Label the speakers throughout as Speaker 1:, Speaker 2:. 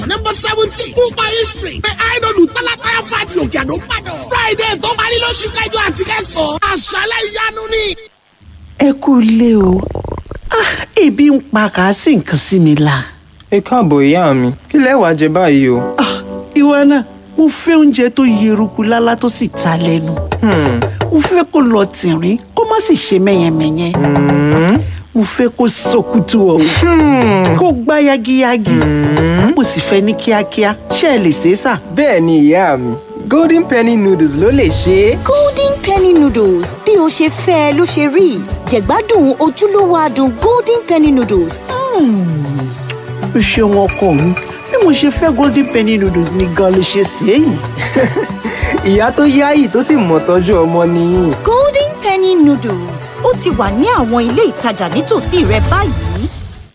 Speaker 1: number seventeen kúpa history pé àìdọ̀dù tálákàyà fàdí òkè àdó padà friday tó parí lóṣù kẹjọ àti kẹsàn-án àṣálẹ̀ ìyanu ni.
Speaker 2: ẹ kú ilé o Ah, ebi ń pa kàásì nǹkan sí mi la.
Speaker 3: ẹ káàbọ̀ ìyá mi kí lẹ wàá jẹ báyìí o.
Speaker 2: Ah, ìwọ náà mo fẹ́ oúnjẹ tó yeruku lálá tó sì ta lẹ́nu.
Speaker 3: Hmm,
Speaker 2: mo fẹ́ kó lọ tìrín kó má sì ṣe mẹ́yẹmẹ́yẹ.
Speaker 3: hmm,
Speaker 2: mo fẹ́ kó sọkútù ọ̀hún
Speaker 3: hmm.
Speaker 2: kó gbá yagiyagi. mo sì fẹ́ ní kíákíá ṣé ẹ lè ṣe é sà.
Speaker 3: bẹ́ẹ̀ ni ìyá mi golden penny noodles ló lè ṣe é.
Speaker 4: golden penny noodles bí o ṣe fẹ́ ẹ ló ṣe rí jẹ̀gbádùn ojúlówó adùn golden penny noodles
Speaker 2: o ṣeun ọkọ mi bí mo ṣe fẹ́ golden penny noodles ni gan ló ṣe sí èyí.
Speaker 3: ìyá tó yáyì tó sì mọ̀ tọ́jú ọmọ nìyí.
Speaker 4: golden penny noodles ó ti wà ní àwọn ilé ìtajà nítòsí rẹ báyìí.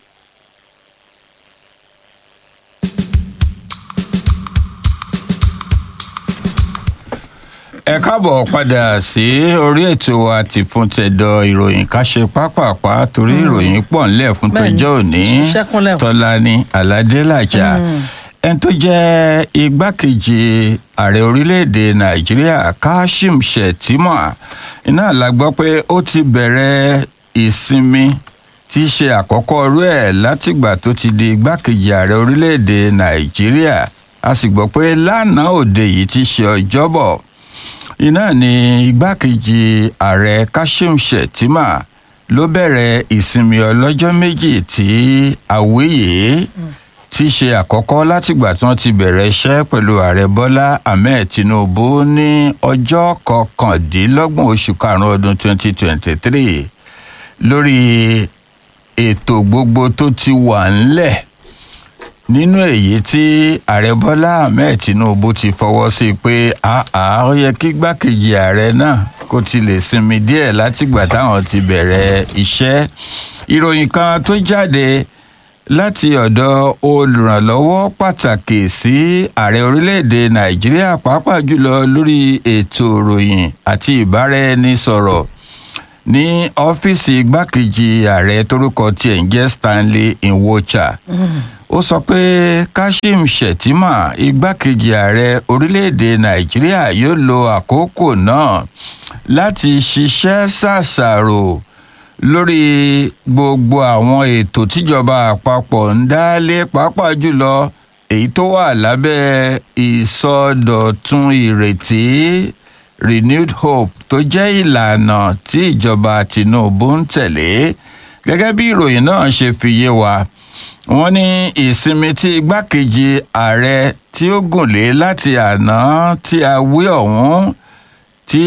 Speaker 5: ẹ káàbọ̀ padà sí orí ètò wa ti fún tẹ̀dọ̀ ìròyìn ká ṣe pápápá torí ìròyìn pọ̀ ńlẹ̀ fún
Speaker 6: Bẹ́ẹ̀ni,
Speaker 5: tọjọ́ òní
Speaker 6: ṣẹ́kúnlẹ̀ o.
Speaker 5: tọ́lání aládélàjà ẹni tó jẹ́ igbákejì ààrẹ orílẹ̀-èdè nàìjíríà kashim shettima iná la gbọ́ pé ó ti bẹ̀rẹ̀ ìsinmi tí í ṣe àkọ́kọ́ rú ẹ̀ látìgbà tó ti di igbákejì ààrẹ orílẹ̀-èdè nàìjíríà a sì gbọ́ pé lánàá òde yìí ti ṣe ọjọ́bọ̀ iná ni igbákejì ààrẹ kashim shettima ló bẹ̀rẹ̀ ìsinmi ọlọ́jọ́ méjì tí àwíyé tí í ṣe àkọ́kọ́ látìgbà tí wọ́n ti bẹ̀rẹ̀ iṣẹ́ pẹ̀lú ààrẹ bọ́lá ahmed tinubu ní ọjọ́ kọkàndínlọ́gbọ̀n oṣù karùn-ún ọdún 2023 lórí ètò gbogbo tó ti wà ńlẹ̀ nínú èyí tí ààrẹ bọ́lá ahmed tinubu ti fọwọ́ sí pé àá ó yẹ kí gbákejì ààrẹ náà kó ti lè sinmi díẹ̀ látìgbà táwọn ti bẹ̀rẹ̀ iṣẹ́ ìròyìn kan tó jáde láti ọ̀dọ̀ olùrànlọ́wọ́ pàtàkì sí ààrẹ orílẹ̀-èdè nàìjíríà pàápàá jùlọ lórí ètò ìròyìn àti ìbáraẹnisọ̀rọ̀ ní ọ́fíìsì igbákejì ààrẹ torúkọ tiẹ̀ ń jẹ́ stanley nwocha ó sọ pé kashim shettima igbákejì ààrẹ orílẹ̀-èdè nàìjíríà yóò lo àkókò náà láti ṣiṣẹ́ ṣàṣàrò lórí gbogbo àwọn ètò tíjọba àpapọ̀ ń dálé pàápàá jùlọ èyí tó wà lábẹ́ ìsọdọ̀tun ìrètí renewed hope tó jẹ́ ìlànà tí ìjọba tinubu ń tẹ̀lé gẹ́gẹ́ bí ìròyìn náà ṣe fi yé wa wọ́n ní ìsinmi tí igbákejì ààrẹ tí ó gùn lé láti àná tí a wí ọ̀hún tí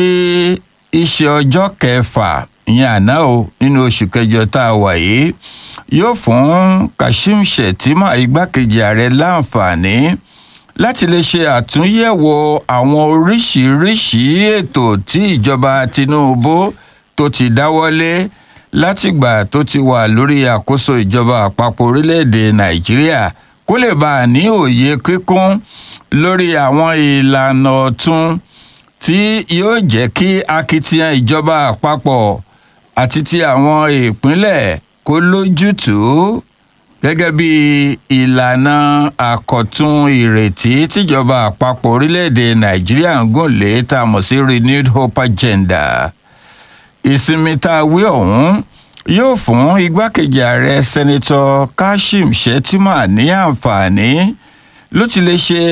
Speaker 5: iṣẹ́ ọjọ́ kẹfà ìyẹn àná o nínú oṣù kẹjọ tá a wà yìí yóò fún kashim shettima igbákejì ààrẹ láǹfààní láti lè ṣe àtúnyẹ̀wò àwọn oríṣiríṣi ètò tí ìjọba tinubu tó ti dáwọ́lé látìgbà tó ti wà lórí àkóso ìjọba àpapọ̀ orílẹ̀-èdè nàìjíríà kó lè bá a ní òye kíkún lórí àwọn ìlànà ọ̀tun tí yóò jẹ́ kí akitiyan ìjọba àpapọ̀ àti ti àwọn ìpínlẹ̀ kó lójútùú gẹ́gẹ́ bí ìlànà àkọ̀tun ìrètí tíjọba àpapọ̀ orílẹ̀-èdè nàìjíríà ń gùn lé tá a mọ̀ sí renewed hope agenda ìsinmi tá a wí ọ̀hún yóò fún igbákejì ààrẹ sẹ́nitọ́ kashim shettima ní àǹfààní ló ti lè ṣe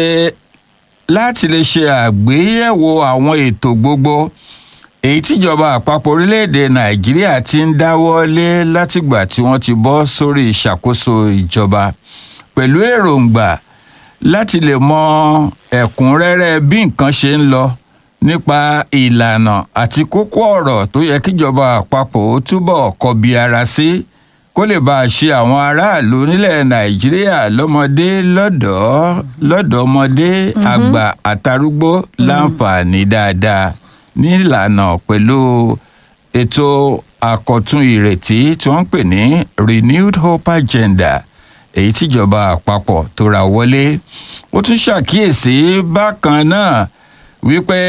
Speaker 5: láti lè ṣe àgbéyẹ̀wò àwọn ètò gbogbo èyí tíjọba àpapọ̀ orílẹ̀-èdè nàìjíríà ti ń dáwọ́ lé látìgbà tí wọ́n ti bọ́ sórí ìṣàkóso ìjọba pẹ̀lú èròǹgbà láti lè mọ ẹ̀kúnrẹ́rẹ́ bí nǹkan ṣe ń lọ nípa ìlànà àti kókó ọ̀rọ̀ tó yẹ kíjọba àpapọ̀ ó túbọ̀ kọbi ara sí kó lè bá a ṣe àwọn aráàlú nílẹ̀ nàìjíríà lọ́mọdé lọ́dọ̀ọ́ lọ́dọ̀ọ́mọdé àgbà àtarúgbó láǹfààní dáadáa nílànà pẹ̀lú ètò àkọ̀tun ìrètí tí wọ́n ń pè ní renewed hope agenda èyí tíjọba àpapọ̀ tó ra wọlé ó tún ṣàkíyèsí bákan náà wípé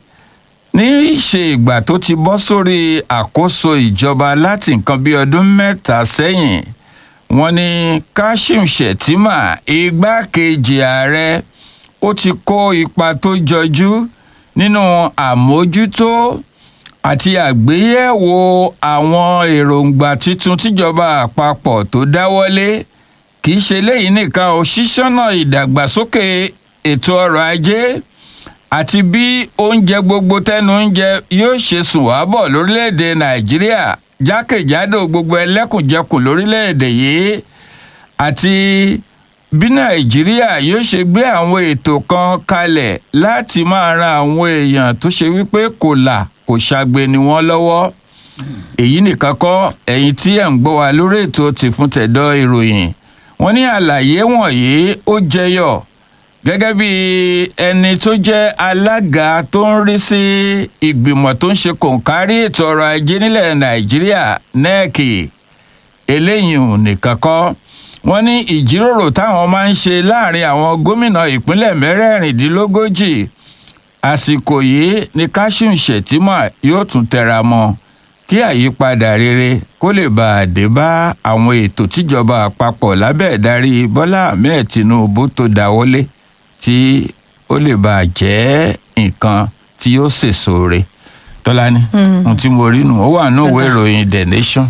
Speaker 5: ní ìṣe ìgbà tó ti bọ́ sórí àkóso ìjọba láti nǹkan bí ọdún mẹ́ta sẹ́yìn wọ́n ní kashim shettima igbákejì ààrẹ ó ti kó ipa tó jọjú nínú àmójútó àti àgbéyẹ̀wò àwọn èròǹgbà tuntun tíjọba àpapọ̀ tó dáwọ́lé kì í ṣe léyìí nìkan ò ṣíṣọ́nà ìdàgbàsókè ètò ọrọ̀ ajé àti bí oúnjẹ gbogbo tẹnu oúnjẹ yóò ṣe sùn wá bọ̀ lórílẹ̀‐èdè nàìjíríà jákèjádò gbogbo ẹlẹ́kùnjẹkùn lórílẹ̀‐èdè yìí àti bí nàìjíríà yóò ṣe gbé àwọn ètò kan kalẹ̀ láti máa ran àwọn èèyàn tó ṣe wípé kò là kò ṣàgbé ni wọ́n lọ́wọ́ èyí nìkan kọ́ ẹ̀yin tí ẹ̀ ń gbọ́ wa lórí ètò tìfún tẹ̀dọ̀ ìròyìn wọ́n ní àlàyé wọ̀nyí ó jẹyọ gẹ́gẹ́ bí ẹni tó jẹ́ alága tó ń rí sí ìgbìmọ̀ tó ń ṣe kòǹkárí ètò ọrọ̀ ajé nílẹ̀ nàìjíríà nẹ́ẹ̀kì eléyìí nìkan kọ́ wọ́n ní ìjíròrò táwọn máa ń ṣe láàrin àwọn gómìnà ìpínlẹ̀ mẹ́rẹ̀ẹ̀rìndínlógójì àsìkò yìí ni kashim shettima yóò tún tẹra mọ́ kí àyípadà rere kó lè bá a dé bá àwọn ètò tíjọba àpapọ̀ lábẹ́ ìdarí bọ́lá ahmed tinubu tó dáwọ́lé tí ó lè bá a jẹ́ nǹkan tí yóò sèso re tọ́lání ohun tí mo rí nù ó wà ní òwe ìròyìn the nation.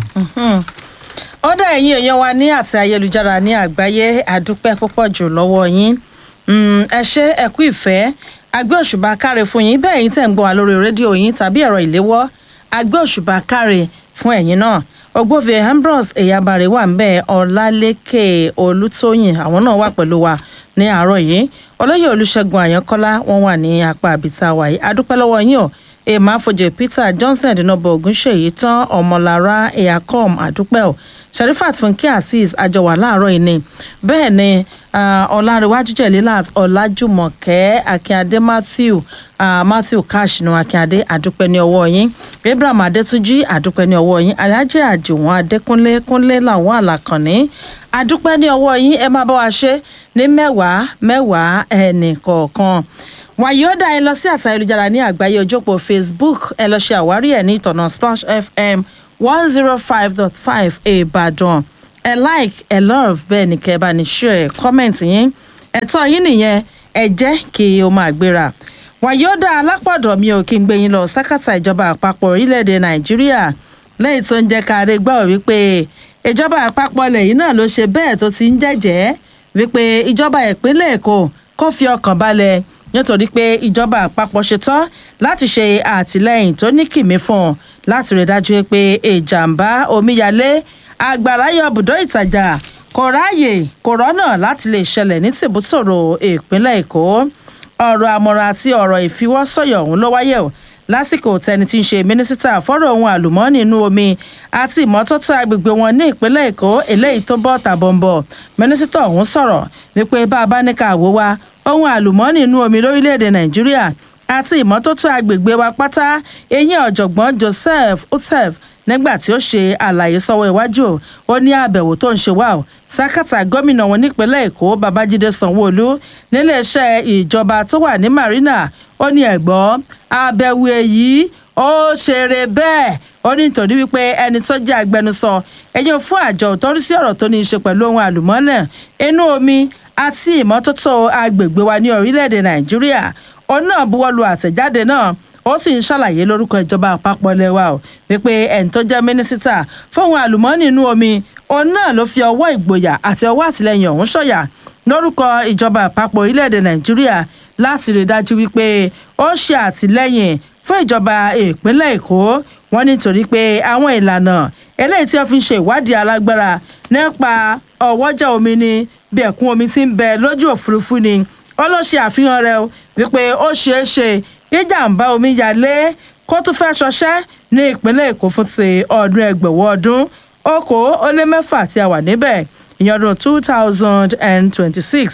Speaker 6: ọ̀dà ẹ̀yin èèyàn wa ní àti ayélujára ní àgbáyé àdúpẹ́ púpọ̀ jù lọ́wọ́ yín Mm, ẹ ṣe ẹ kú ìfẹ́ agbé òṣùbà káre fún yín bẹ́ẹ̀ yín tẹ̀ ń gbọ́ wa lórí rédíò yín tàbí ẹ̀rọ ìléwọ́ agbé òṣùbà káre fún ẹ̀yin náà ògbófin ambrose eyabare wà ń bẹ́ẹ̀ ọlálékè olùtóyìn àwọn náà wà pẹ̀lú wa ní àárọ̀ yìí olóyè olùṣègùn àyànkọ́lá wọn wà ní apá àbíta wàyí adúpẹ́ lọ́wọ́ yín o emma afọjẹ peter johnson dínàbọ ogunṣèyí tán ọmọlára eacom àdúpẹ́ o sherifat funke azeez àjọwà láàárọ̀ yìí ni bẹ́ẹ̀ ni ọlárẹ̀wájú jẹ̀lílàt ọlájúmọ̀kẹ́ akínyadé matthew uh, matthew kashinu akínyadé àdúpẹ́ ní ọwọ́ yín abraham adétúnjì àdúpẹ́ ní ọwọ́ yín alájẹ àjùwọ̀n adékúnlé kúnlé làwọn àlàkànní àdúpẹ́ ní ọwọ́ yín ẹ máa bá wa ṣe ní mẹ́wàá mẹ́wàá ẹnì kọ̀ọ̀kan wàyí ó dá ẹ lọ sí àtà ayélujára ní àgbáyé ojópò facebook ẹ lọ ṣe àwárí ẹ ní ìtọ̀nà splash fm one zero five dot five ìbàdàn ẹ like ẹ love bẹ́ẹ̀ ni kẹ́ ẹ bá ní share comment yín ẹ̀tọ́ yín nìyẹn ẹ jẹ́ kí o máa gbéra wàyí ó dá alápọ̀dọ̀ mi ò kí n gbé yín lọ sákàtà ìjọba àpapọ̀ orílẹ̀-èdè nàìjíríà lẹ́yìn tó ń jẹ́ ká rí gbọ́ wípé ìjọba àpapọ̀ lẹ́yìn náà ló ṣe bẹ́ẹ̀ tó ti ń jẹ́jẹ́ wípé ìjọba ìpínlẹ̀ èkó kó fi ọkàn balẹ̀ nítorí pé ìjọba àpapọ̀ ṣetán láti ṣe àtìlẹyìn tó ní kìmí fún un láti rí dájú pé ìjàmbá omíyalé àgbàrá yọ bùdó ìtajà kò ráàyè kò rọ́nà láti lè ṣẹlẹ̀ ní tìbútòrò ìpínlẹ̀ èkó ọ̀rọ̀ àmọ̀ràn àti ọ̀rọ̀ ìfiwọ́sọ̀yọ̀ ọ̀hún ló wáyé o lásìkò tẹni tí ń ṣe mínísítà fọ́rọ̀ ohun àlùmọ́ọ́nì inú omi àti ìmọ́tótó agbègbè wọn ní ìpínlẹ̀ èkó eléyìí tó bọ́ tàbọ̀nbọ̀ mínísítà ọ̀hún sọ̀rọ̀ wípé bá a bá ní ká wò wá ohun àlùmọ́ọ́nì inú omi lórílẹ̀‐èdè nàìjíríà àti ìmọ́tótó agbègbè wa pátá eyín ọ̀jọ̀gbọ́n joseph utsev nígbà tí ó ṣe àlàyé sọ́wọ́ iwájú ó ní àbẹ̀wò tó ń ṣe wá o sákàtà gómìnà wọn nípínlẹ̀ èkó babájídé sanwóolu níléeṣẹ́ ìjọba tó wà ní marina ó ní ẹ̀gbọ́n àbẹ̀wò èyí ó ṣeré bẹ́ẹ̀ ó ní nítorí wípé ẹni tó jẹ́ agbẹnusọ ẹ̀yìn fún àjọ tó ń rí sí ọ̀rọ̀ tó ní í ṣe pẹ̀lú ohun àlùmọ́ọ́nì inú omi àti ìmọ́tótó agbègbè wa ní orílẹ̀-èdè nàìjíríà òun náà buwọ́lu àtẹ̀jáde náà ó sì ń ṣàlàyé lórúkọ ìjọba àpapọ̀ lẹ́wà o wípé ẹni tó jẹ́ mínísítà fóun àlùmọ́ọ́nì inú omi òun náà ló fi ọwọ́ ìgboyà àti ọwọ́ àtìlẹyìn ọ̀hún ṣọ̀yà lórúkọ ìjọba àpapọ̀ orílẹ̀-èdè nàìjíríà láti rí dájú wípé ó ṣe àtìlẹyìn fún ìjọba ìpínlẹ̀ èkó wọn nítorí pé àwọn ìlànà eléyìí tí wọ́n fi ń ṣe ìwádìí alágbára nípa ọwọ́jà omi ni bí ẹ̀kún omi ti ń bẹ lójú òfurufú ni ó ló ṣe àfihàn rẹ wípé ó ṣeé ṣe kíjàmbá omi yalé kó tún fẹ́ ṣọṣẹ́ ní ìpínlẹ̀ èkó fún ti ọdún ẹgbẹ̀wọ́ ọdún okòó ó lé mẹ́fà tí a wà níbẹ̀ ìyẹn ọdún two thousand and twenty-six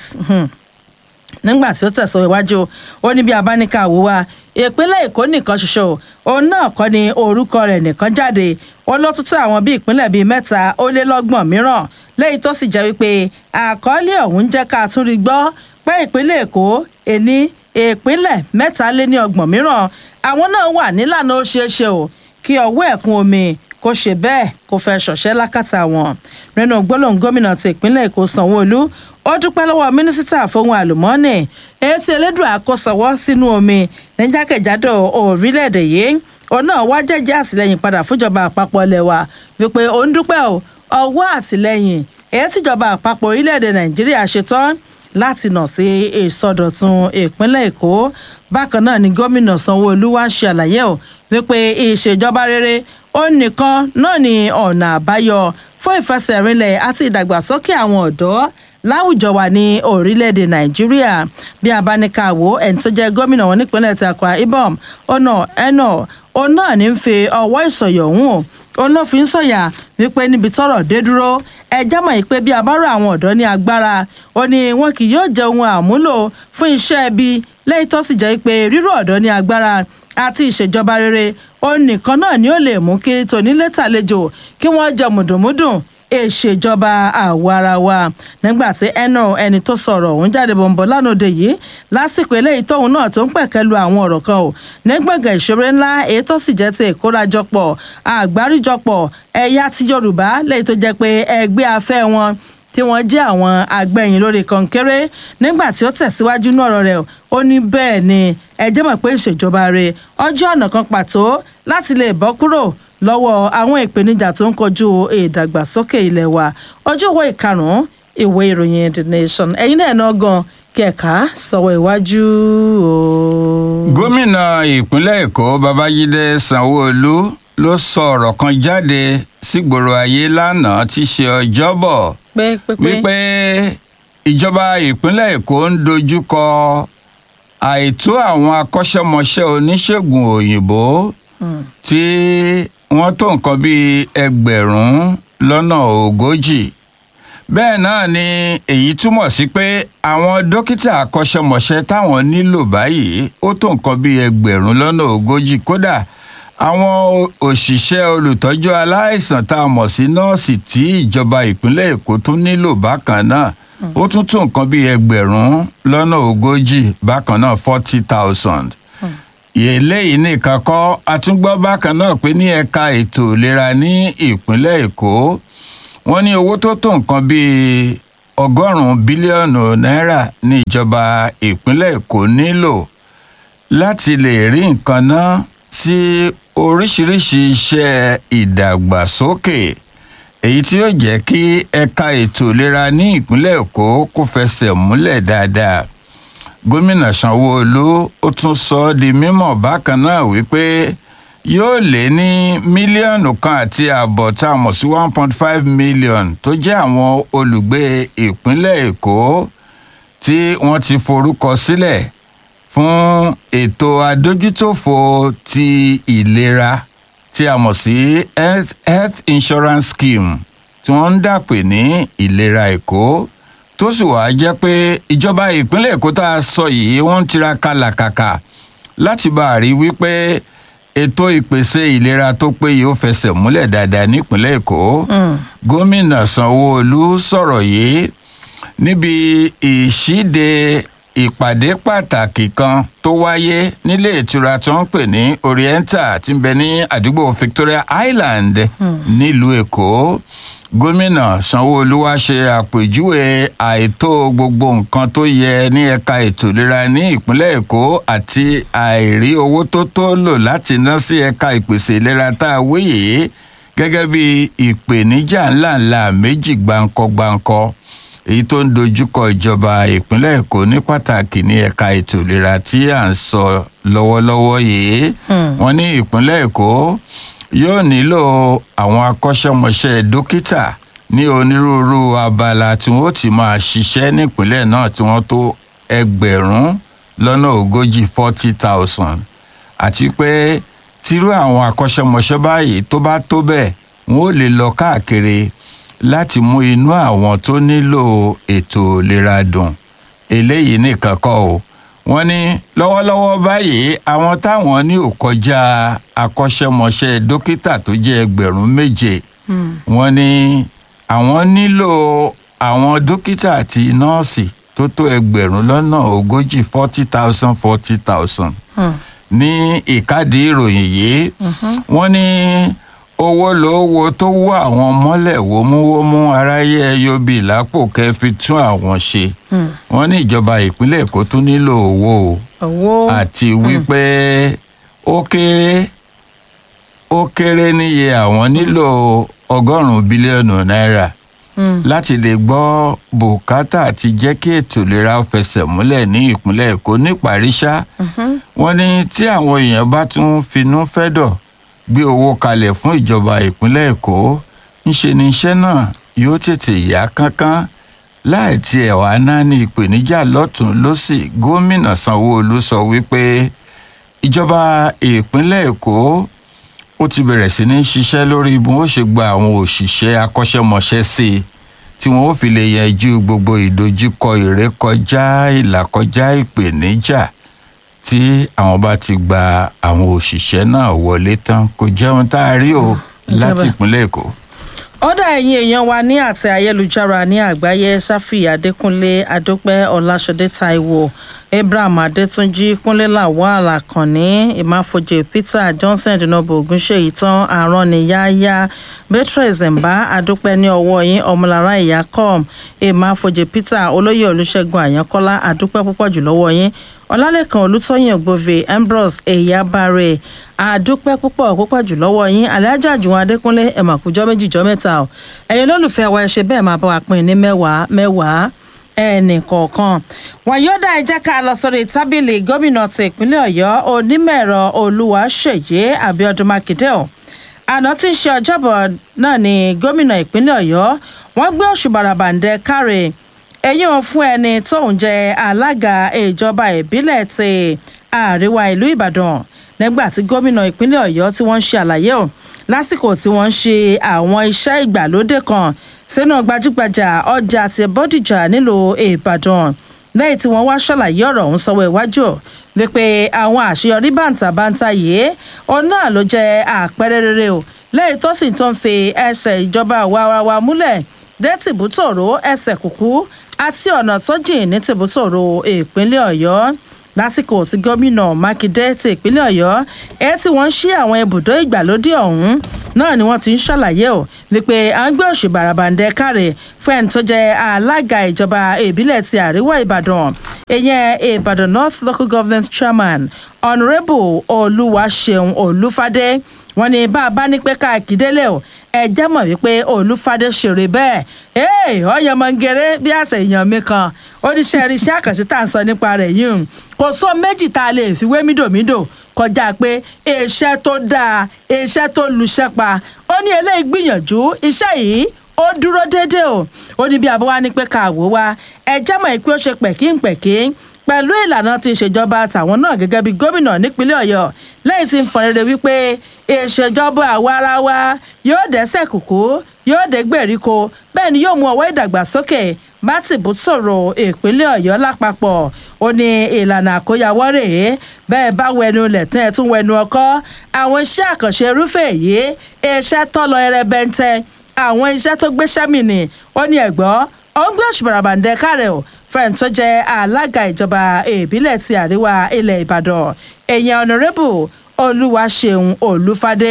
Speaker 6: nígbà tí ó tẹ̀sán iwájú ó ní bí abáníkà wò wá ìpínlẹ̀ èkó nìkan ṣoṣo òun náà kọ́ ni orúkọ rẹ̀ nìkan jáde ó ló tún tó àwọn bíi ìpínlẹ̀ bíi mẹ́ta ó lé lọ́gbọ̀n mìíràn lẹ́yìn tó sì jẹ́ wípé àkọọ́lẹ̀ ọ̀hún jẹ́ ká tún rí gbọ́ pé ìpínlẹ̀ èkó èní ìpínlẹ̀ mẹ́ta lé ní ọgbọ̀n mìíràn àwọn náà wà nílànà ó ṣeé ṣe o kí ọwọ́ ẹ̀kún omi kó ṣe bẹ́ẹ̀ kó fẹ́ ṣọ̀ṣẹ́ lákàtà wọn nínú gbólóhùn gómìnà ti ìpínlẹ̀ èkó sanwó-olú ó dúpẹ́ lọ́wọ́ mínísítà fóun àlùmọ́ọ́nì èyí tí elédùn àkósọwọ́ sínú omi ní jákèjádò orílẹ̀-èdè yìí òun náà wá jẹ́jẹ́ àtìlẹ́yìn padà fúnjọba àpapọ̀ ilẹ̀ wa wípé òun dúpẹ́ o ọwọ́ àtìlẹ́yìn èyí tíjọba àpapọ̀ orílẹ̀-èdè nàìjíríà ṣetán láti nà sí ìsọdọ̀tun ìpínlẹ̀ èkó bákan náà ni gómìnà sanwó-olú wá ṣe àlàyé o wípé ìṣèjọba rere ó nìkan náà ni ọ̀nà àbáyọ fún ìfẹsẹ̀rinlẹ̀ àti ìdàgbàsókè àwọn ọ̀dọ́ láwùjọ wa ní orílẹ̀-èdè nàìjíríà bí a bá ní ká wò ẹni tó jẹ́ gómìnà wọn nípínlẹ̀ ti akwa ibom ọ̀nà ẹ̀nà òun náà ní ń fi ọwọ́ ìsọ̀yọ̀ hùn o òun ló fi ń sọ̀yà wípé níbi tọ́rọ̀ dé dúró ẹ jámọ̀ yìí pé bí a bá rọ àwọn ọ̀dọ́ ní agbára ó ní wọn kì yóò jẹ ohun àmúlò fún iṣẹ́ ibi lẹ́yìn tó sì jẹ́ pé rírọ̀ ọ̀dọ́ ní agbára àti ìṣèjọba rere òun nìkan náà ni ó lè mú kí tonílétàlejò kí wọ́n jẹ mùdùnmúdùn ìṣèjọba àwa ara wa nígbà tí ẹnà ẹni tó sọ̀rọ̀ òun jáde bọ̀m̀bọ̀ lánàá yìí lásìkò eléyìí tóun náà tó ń pẹ̀kẹ́ lu àwọn ọ̀rọ̀ kan o nígbàgàn ìṣeré ńlá èyí tó sì jẹ́ ti ìkórajọpọ̀ àgbáríjọpọ̀ ẹ̀yà ti yorùbá lẹ́yìn tó jẹ́ pé ẹgbẹ́ afẹ́ wọn tí wọ́n jẹ́ àwọn agbẹ̀yìn lórí kọ̀ǹkéré nígbà tí ó tẹ̀síwájú ní ọ̀rọ̀ rẹ̀ ó ní bẹ́ẹ̀ ni ẹ jẹ́ mọ̀ pé ìṣèjọba rẹ̀ ọjọ́ ọ̀nà kan pàtó láti lè bọ́ kúrò lọ́wọ́ àwọn ìpèníjà tó ń kojú ìdàgbàsókè ilẹ̀ wa ọjọ́ ìwé ìkarùn-ún ìwé ìròyìn the nation ẹ̀yin náà náà gan kẹ̀ka sọ̀wọ́ iwájú o.
Speaker 5: gómìnà ìpínlẹ̀ èkó babájídé sanwó-olú ló sọ ọ̀rọ̀ kan jáde sígboro ayé lánàá tí í ṣe ọjọ́bọ̀
Speaker 6: pé pé pé
Speaker 5: wípé ìjọba ìpínlẹ̀ èkó ń dojú kọ àìtó àwọn akọ́ṣẹ́mọṣẹ́ oníṣègùn òyìnbó tí wọ́n tó nǹkan bíi ẹgbẹ̀rún lọ́nà ogójì bẹ́ẹ̀ náà ni èyí túmọ̀ sí pé àwọn dókítà akọ́ṣẹ́mọṣẹ́ táwọn nílò báyìí ó tó nǹkan bíi ẹgbẹ̀rún lọ́nà ogójì kódà àwọn òṣìṣẹ́ olùtọ́jú aláìsàn tá a mọ̀ sí nọ́ọ̀sì tí ìjọba ìpínlẹ̀ èkó tún nílò bákan náà ó tún tó nǹkan bíi ẹgbẹ̀rún lọ́nà ogójì bákan náà forty thousand eléyìí nìkan kọ́ àtúngbọ́ bákan náà pé ní ẹ̀ka ètò ìlera ní ìpínlẹ̀ èkó wọ́n ní owó tó tó nǹkan bíi ọgọ́rùn-ún bílíọ̀nù náírà ní ìjọba ìpínlẹ̀ èkó nílò láti lè rí nǹkan ná sí oríṣiríṣi iṣẹ́ ìdàgbàsókè èyí tí yóò jẹ́ kí ẹ̀ka ètò ìlera ní ìpínlẹ̀ èkó kó fẹsẹ̀ múlẹ̀ dáadáa gómìnà sanwóolu ó tún sọ ọ́ di mímọ̀ bákan náà wípé yóò lé ní mílíọ̀nù kan àti ààbọ̀ tá a mọ̀ sí one point five million tó jẹ́ àwọn olùgbé ìpínlẹ̀ èkó tí wọ́n ti forúkọ sílẹ̀ fún ètò adójútòfò ti ìlera tí a mọ̀ sí health, health insurance scheme tí wọ́n ń dàpè ní ìlera èkó tó sì wàá jẹ́ pé ìjọba ìpínlẹ̀ èkó tá a sọ yìí wọ́n ń tiraka làkàkà láti bá a rí wípé ètò ìpèsè ìlera tó péye ó fẹsẹ̀ múlẹ̀ dáadáa nípínlẹ̀ èkó gómìnà sanwó-olu sọ̀rọ̀ yìí níbi ìṣíde ìpàdé pàtàkì kan tó wáyé nílé ìtura tó ń pè ní oriental tí ń bẹ ní àdúgbò victoria island nílùú èkó gómìnà sanwóolu wá ṣe àpèjúwe àìtó gbogbo nǹkan tó yẹ ní ẹ̀ka ètò ìlera ní ìpínlẹ̀ èkó àti àìrí owó tó tó lò láti ná sí ẹ̀ka ìpèsè ìlera tá a wí yìí gẹ́gẹ́ bí ìpèníjà ńláńlá méjì gbáǹkọ́-gbáǹkọ́ èyí tó ń dojúkọ ìjọba ìpínlẹ̀ èkó ní pàtàkì ní ẹ̀ka ètò ìlera tí à ń sọ lọ́wọ́lọ́wọ́ yìí wọ́n ní ìpínlẹ̀ èkó yóò nílò àwọn akọ́ṣẹ́mọṣẹ́ dókítà ní onírúurú abala tí wọ́n ti máa ṣiṣẹ́ nípínlẹ̀ náà tí wọ́n tó ẹgbẹ̀rún lọ́nà ogójì forty thousand àti pé tírú àwọn akọ́ṣẹ́mọṣẹ́ báyìí tó bá tó bẹ́ẹ̀ wọ́n ó lè lọ káàkiri láti mú inú àwọn tó nílò ètò ìlera dùn eléyìí nìkan kọ́ o wọ́n ní lọ́wọ́lọ́wọ́ báyìí àwọn táwọn ní ò kọjá akọ́ṣẹ́mọṣẹ́ dókítà tó jẹ́ ẹgbẹ̀rún méje wọ́n ní àwọn nílò àwọn dókítà àti nọ́ọ̀sì tó tó ẹgbẹ̀rún lọ́nà ogójì forty thousand forty thousand ní ìkádìí ìròyìn yìí wọ́n ní owó lówó tó wó àwọn mọ́lẹ̀ wómúwómú aráyé ẹyọbì lápò kẹ́ fi tún àwọn ṣe wọ́n ní ìjọba ìpínlẹ̀ èkó tún nílò owó o
Speaker 6: owó
Speaker 5: àti wípé ó kéré ó kéré níye àwọn nílò ọgọ́rùn-ún bílíọ̀nù náírà láti lè gbọ́ bùkátà àti jẹ́ kí ètò ìlera fẹsẹ̀ múlẹ̀ ní ìpínlẹ̀ èkó níparí ṣá wọ́n ní tí àwọn èèyàn bá tún finú fẹ́dọ̀ gbé owó kalẹ̀ fún ìjọba ìpínlẹ̀ èkó ńṣe ni iṣẹ́ náà yóò tètè yá kánkán láì tiẹ̀ wá náà ní ìpèníjà lọ́tún lọ́sì gómìnà sanwó-olu sọ wípé ìjọba ìpínlẹ̀ èkó ó ti bẹ̀rẹ̀ sí ní ṣiṣẹ́ lórí bí wọ́n ṣe gba àwọn òṣìṣẹ́ akọ́ṣẹ́mọṣẹ́ sí i tí wọ́n ó fi lè yanjú gbogbo ìdojúkọ ìrékọjá ìlàkọjá ìpèníjà tí àwọn bá ti gba àwọn òṣìṣẹ́ náà wọlé tán kò jẹun tá a rí o láti
Speaker 6: Ìjọba.
Speaker 5: ìpínlẹ̀ èkó.
Speaker 6: ọ̀dà ẹ̀yin èèyàn wa ní àtẹ ayélujára ní àgbáyé sáfì adékúnlé adópẹ́ ọláṣọdé taiwo abraham adétúnjì kúnlé lawal akànní ìmáfojì peter johnson dinobo ogunṣeyi tán àrọ́nìyáyá beatrice mba adópẹ́ ní ọwọ́ yín ọmọlára ìyá com ìmáfojì peter olóyè olùṣègùn àyànkọ́lá adúpẹ́ púpọ̀ jù lọ́wọ́ yín ọlálẹ́kan olùtọ́yìn ògbóve ambrose eyabare àdúpẹ́ púpọ̀ púpọ̀ jù lọ́wọ́ yín alájà jùwọ̀n adékúnlé ẹ̀mọ̀kújọ́ méjìjọ́ mẹ́ta o ẹ̀yin lólùfẹ́ wa ẹ ṣe bẹ́ẹ̀ máa bá wa pín in ní mẹ́wàá mẹ́wàá ẹnì kọ̀ọ̀kan wàyọ́dà ẹ jẹ́ ká lọ sórí tábìlì gómìnà ti ìpínlẹ̀ ọ̀yọ́ onímọ̀ẹ̀rọ olúwaṣèyí abiodun makinde o àná tí í ṣe ọjọ́bọ̀ náà ni gómìnà ìpínlẹ̀ ọ̀yọ́ wọ́n gbé òṣùbàràbàǹdẹ káre ẹ̀yìn ò fún ẹni tóun jẹ́ alága ìjọba ìbílẹ̀ ti àríwá ìlú ìbàdàn nígbà tí gómìnà ìpínlẹ̀ ọ̀yọ́ tí wọ́n ń ṣe àlàyé o lásìkò tí wọ́n ń ṣe àwọn iṣẹ́ ìgbàlódé kan sínú gbajúgbajà ọjà ti bọ́dìjà nílùú ìbàdàn lẹ́yìn tí wọ́n wá ṣàlàyé ọ̀rọ̀ ọ̀hún sọ́wọ́ iwájú ò wípé àwọn àṣeyọrí bàǹtàbàǹtà yìí òun náà ló jẹ́ àpẹẹrẹ rere o lẹ́yìn tó sì tó ń fi ẹsẹ̀ ìjọba àwa múlẹ̀ dé tìbútòrò ẹsẹ̀ kùkú àti ọ̀nà tó jìn ní tìbútòrò ìpínlẹ̀ ọ̀yọ́ lásìkò tí gómìnà mákindé ti ìpínlẹ̀ ọ̀yọ́ ẹ tí wọ́n ń ṣí àwọn ibùdó ìgbàlódé ọ̀hún náà ni wọ́n ti ń ṣàlàyé o wípé à ń gbé òṣì bàràbàǹdẹ káre fún ẹni tó jẹ́ alága ìjọba ìbílẹ̀ ti àríwá ìbàdàn ìyẹn ìbàdàn north local government chairman honourable olúwaṣeun olúfadé wọ́n ní bá a bá ní pé káàkiri délé o ẹ jẹ́ mọ̀ wípé olúfadé ṣeré bẹ́ẹ̀ ee ọ̀yọ́mọ̀ngẹ̀rẹ́ bí àṣẹ èèyàn mi kan oníṣẹ́ irinṣẹ́ àkànṣe tá à ń sọ nípa rẹ̀ yìí kò sọ méjì tá a lè fi wé mídòmídò kọjá pé iṣẹ́ tó dáa iṣẹ́ tó luṣẹ́ pa ó ní eléyìí gbìyànjú iṣẹ́ yìí ó dúró déédéé o ó ní bí abọ́ wa ní pé ká wò wá ẹ jẹ́ mọ̀ pé ó ṣe pẹ̀kínpẹ̀kí pẹ̀lú ìlànà ti ìṣèjọba tàwọn náà gẹ́gẹ́ bí gómìnà nípínlẹ̀ ọ̀yọ́ lẹ́yìn tí ń fọn rere wípé ìṣèjọba àwa ara wa yóò dẹ́sẹ̀ kùkú yóò dé gbèríko bẹ́ẹ̀ ni yóò mú ọwọ́ ìdàgbàsókè bá tìbú sọ̀rọ̀ ìpínlẹ̀ ọ̀yọ́ lápapọ̀ ó ní ìlànà àkóyawọ́ rèé bẹ́ẹ̀ bá wẹnu lẹ̀tún ẹ̀ tún wẹnu ọkọ́ àwọn iṣẹ́ àkànṣe irúfẹ́ èyí iṣẹ́ tọ́lọ ẹrẹbẹntẹ àwọn iṣẹ́ tó gbéṣẹ́ mì ní ó ní ẹ̀gbọ́ ó ń gbé òṣùbàràbàǹdẹ kárẹ̀ o friend tó jẹ́ alága ìjọba ìbílẹ̀ ti àríwá ilẹ̀ ìbàdàn èèyàn honourable olúwaṣeun olúfadé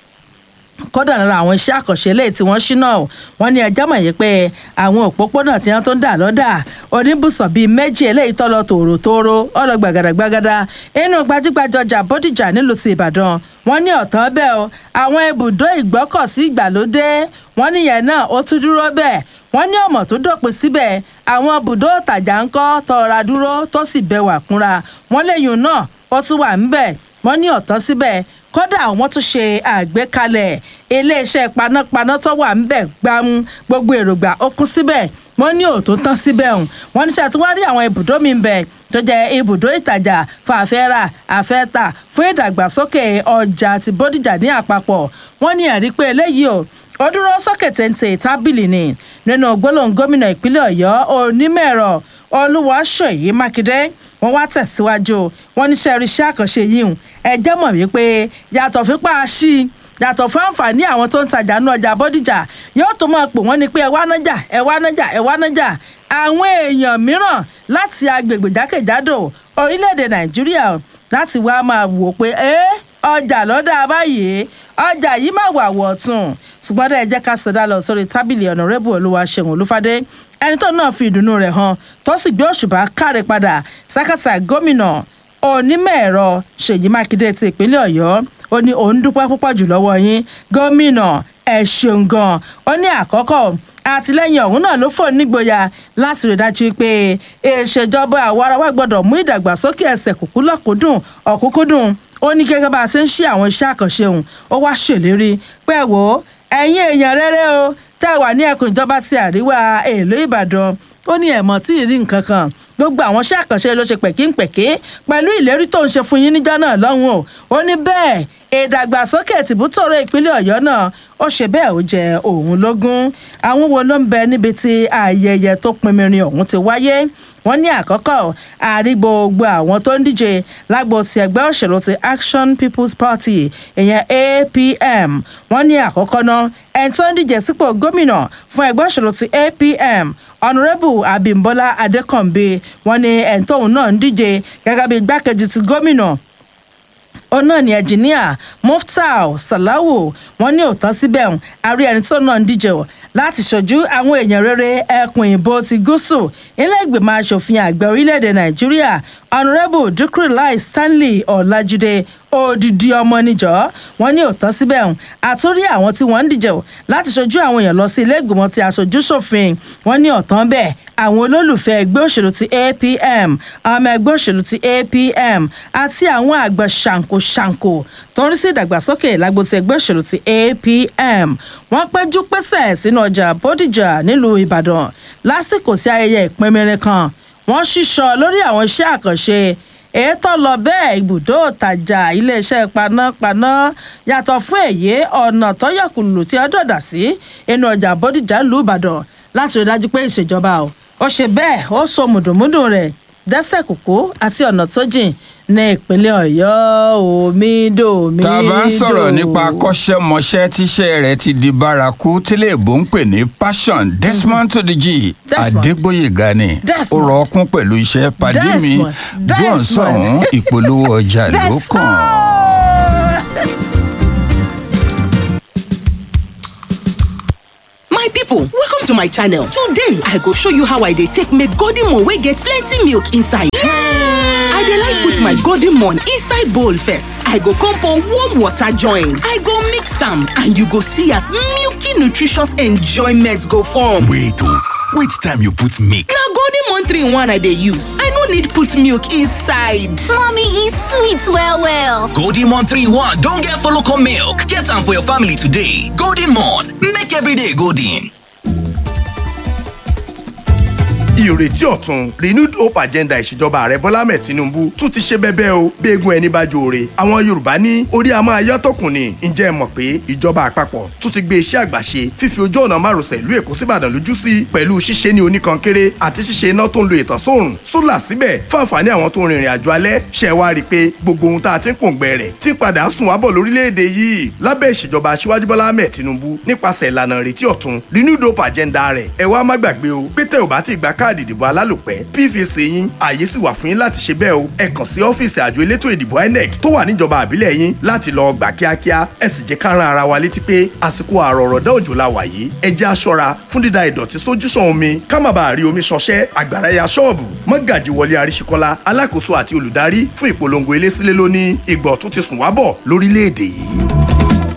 Speaker 6: kódà lára àwọn iṣẹ́ àkànṣe lẹ́yìn tí wọ́n ṣínà wọ́n ní ẹjọ́ mọ̀ yìí pé àwọn òpópónà tí wọ́n tó ń dà lọ́dà oníbùsọ̀ bíi méjì eléyìí tọ́lọ tòrótóró ọ̀rọ̀ gbàgàdàgbàgàdà inú gbajúgbajà ọjà bódìjà nílùú ti ìbàdàn wọ́n ní ọ̀tán bẹ́ẹ̀ o àwọn ibùdó ìgbọ́kọ̀sí ìgbàlódé wọ́n níyẹn náà ó tún dúró bẹ́ẹ̀ wọ́n ní ọmọ tó dópin síbẹ̀ àwọn ibùdó ìtajà ńkọ́ tọra dúró tó sì bẹwà kúnra wọ́n léyìn náà ó tún wà ńbẹ̀ wọ́n ní ọ̀tán síbẹ̀ kódà wọ́n tún ṣe àgbékalẹ̀ iléeṣẹ́ panápaná tó wà ńbẹ̀ gbámú gbogbo èrògbà ó kún síbẹ̀ wọ́n ní òótọ́ tán síbẹ̀ ọ̀hún wọ́n ní ṣàtúwárí àwọn ibùdó mi bẹ̀ tó jẹ́ ibùdó ìtajà fàfẹ́rà àfẹ́tà fún ìdàgbàsókè ọjà àti bódìjà ní àpapọ̀ wọ́n ní ẹ̀rí pé eléyìí o ó dúró sókè téńté tábìlì ni nínú gbólóhùn gómìnà ìpínlẹ̀ ọ̀yọ́ onímọ̀-ẹ̀rọ olúwaṣèyí mákindé wọ́n wá tẹ̀síwájú wọ́n níṣẹ́ irinṣẹ́ àkànṣe yìí ẹ jẹ́ mọ̀ wípé yàtọ̀ fipá sí i yàtọ̀ fún àǹfààní àwọn tó ń tajà ní ọjà bọ́díjà yóò tó máa pè wọ́n ní pé ẹ wá nájà ẹ wá nájà ẹ wá nájà àwọn èèyàn mìíràn láti agbègbè jákèjádò orílẹ̀-èdè nàìjíríà láti wá máa wò pé ẹ́ ọjà lọ́dà báyìí ọjà yìí má wà wọ̀tún ṣùgbọ́n dẹ́ ẹ jẹ́ ká sọdá lọ sórí tábìlì ọ̀nàrẹ́bù olúwaṣeun olúfadé ẹni tó náà fi ìdùnnú rẹ̀ hàn tó sì gbé òṣùbà káre padà sákàtà gómìnà onímọ̀ ẹ̀rọ ṣèyí mákindé ti ìpínlẹ̀ ọ̀yọ́ ó ní òun dúpẹ́ púpọ̀ jù lọ́wọ́ yín gómìnà ẹ̀ ṣeun gan ó ní àkọ́kọ́ àtìlẹyìn ọ̀hún náà ló fò nígboyà láti rí dájú pé ìṣèjọba àwarawa gbọ́dọ̀ mú ìdàgbàsókè ẹsẹ̀ kúkú lọ́kùnkúndùn ọ̀kúnkúndùn ó ní gẹ́gẹ́ bá a ṣe ń ṣe àwọn iṣẹ́ àkànṣe òun ó wá ṣèlérí pé wò ó ẹ̀yin èèyàn rere o tẹ́ wà ní ẹkùn ìjọba ti àríwá èèlò ìbàdàn ó ní ẹ̀mọ́ tí ì rí nǹkan kan gbogbo àwọn iṣẹ́ àkànṣe ló ṣe pẹ̀kínpẹ̀kí pẹ̀lú ìlérí tó ń ṣe fún yín níjọ́ náà lọ́hùn o ó ní bẹ́ẹ̀ ìdàgbàsókè tìbútòrò ìpínlẹ̀ ọ̀yọ́ náà ó ṣe bẹ́ẹ̀ ó jẹ òun lógún àwọn wo ló ń bẹ níbi tí ayẹyẹ tó pinmirin ọ̀hún ti wáyé wọ́n ní àkọ́kọ́ àrí gbogbo àwọn tó ń díje lágbo ti ẹgbẹ́ òṣèlú ti action people's party ìyẹn apm wọ́n ní àkọ́kọ́ náà ẹni tó ń díje sípò gómìnà fún ẹgbẹ́ òṣèlú ti apm honourable abimbola adekanbe wọ́n ní ẹni tóun náà ń díje gẹ́gẹ́ bí igbákejì ti gómìnà òun náà ni ẹnjìníà muftau salawu wọn ní òótọ́ síbẹ̀ ń àrí ẹni tó náà ń díje o láti ṣojú àwọn èèyàn rere ẹkùn ìbò ti gúúsù ilé ìgbìmọ̀ asòfin àgbà orílẹ̀-èdè nàìjíríà honourable dukrilai stanley ọ̀làjúdé odidi ọmọ níjọ́ wọn ní òótọ́ síbẹ̀ ń àtúrí àwọn tí wọ́n ń díje o láti ṣojú àwọn èèyàn lọ sí ilé ìgbìmọ̀ ti aṣojú ṣòfin wọn ní ọ̀tán bẹ́ẹ̀ àwọn olólùfẹ́ ẹgbẹ́ òṣèlú ti apm ọmọ ẹgbẹ́ òṣèlú ti apm àti àwọn àgbà ṣàǹkóṣàǹkó tó ń rí sí ìdàgbàsókè lágbo ti ẹgbẹ́ òṣèlú ti apm wọ́n péjú pésẹ̀ sínú ọjà bódìjà nílùú ìbàdàn lásìkò sí ayẹyẹ ìpínmẹ́rin kan wọ́n ṣíṣọ lórí àwọn iṣẹ́ àkànṣe ètò lọ bẹ́ẹ̀ ibùdó òtajà iléeṣẹ́ panápaná yàtọ̀ fún èyí ọ̀nà tọ́yọ̀kùlù tí wọ́n dọ̀dà sí inú ọjà bódìjà ńlú ìbàdàn láti rí dájú pé ìṣèjọba o ó ṣe bẹ́ẹ̀ ó so mùdùnmúdùn rẹ̀ dẹ́sẹ̀ kòkó àti ọ̀nà tó jìn ní ìpínlẹ̀ ọ̀yọ́ omidomido.
Speaker 5: tá a bá ń sọ̀rọ̀ nípa akọ́ṣẹ́mọṣẹ́ tíṣẹ́ rẹ̀ ti di bárakú tílé ìbò ń pè ní passion desmond to the g
Speaker 6: Desmond.
Speaker 5: adégbòyèga ni ó
Speaker 6: Desmond.
Speaker 5: rọ ọkún pẹ̀lú iṣẹ́ pàdé mi
Speaker 6: Desmond.
Speaker 5: john
Speaker 6: Desmond.
Speaker 5: sọ̀hún ìpolówó ọjà ló kàn.
Speaker 7: My people, welcome to my channel. Today, I go show you how I dey take make golden moon wey get plenty milk inside. I dey like put my golden moon inside bowl first. I go come pour warm water join. I go mix am and you go see as milky nutritious enjoyment go form.
Speaker 8: Wait oh, which time you put milk?
Speaker 7: Na golden moon 3 in 1 I dey use. I no need put milk inside.
Speaker 9: Mommy is sweet well well.
Speaker 8: Golden Mon 3-1 don get follow come milk. Get am for your family today. Golden Mon, make every day golden.
Speaker 10: ìrètí ọ̀tun renewed hope agenda ìṣèjọba ààrẹ bọ́lá ahmed tinubu tún ti ṣe bẹ́bẹ́ o bí egun ẹni bá jóore àwọn yorùbá ní orí a máa yọ́ tọkùn ni ǹjẹ́ ẹ mọ̀ pé ìjọba àpapọ̀ tún ti gbé iṣẹ́ àgbàṣe fífi ojú ọ̀nà márosẹ̀ ìlú èkó síbàdàn lójú sí pẹ̀lú ṣíṣe ní oníkankéré àti ṣíṣe iná tó ń lo ìtànsóòrùn sólà síbẹ̀ fún àǹfààní àwọn tó ń rìnrìn àjò alẹ́ ṣe wá rí i pé gbogbo ohun tá a ti ń pòǹgbẹ rẹ̀ ti padà sùn wábọ̀ lórílẹ̀‐èdè yìí lábẹ́ ìṣèjọba aṣíwájú bọ́lá ahmed tinubu nípasẹ̀ ìlànà ìrètí ọ̀tun renewed hope agenda rẹ̀ ẹ wá má gbàgbé o pé tẹ́ ò bá ti gba káàdì ìdìbò alálòpẹ́ pvc yín ààyè sì wà fún yín láti ṣe bẹ́ẹ̀ o ẹ kàn sí ọ́fíìsì àjọ elétò ìdìbò inec tó wà níjọba àbílẹ̀ yín láti lọ gbà kíákíá ẹ sì jẹ́ ká rán ara wa létí pé àsìkò àrọ̀rọ̀dá òjò la wà yìí ẹ jẹ́ aṣọra fún dídá ìdọ̀tí sójúsàn omi ká má bàa rí omi ṣọṣẹ́ àgbàrá ya ṣọ́ọ̀bù mọ́gàjì wọlé àríṣekọ́lá alákòóso àti olùdarí fún ìpolongo elésílẹ̀ lónìí ìgbọ̀ tó ti sùn wábọ̀ lórílẹ̀‐èdè yìí.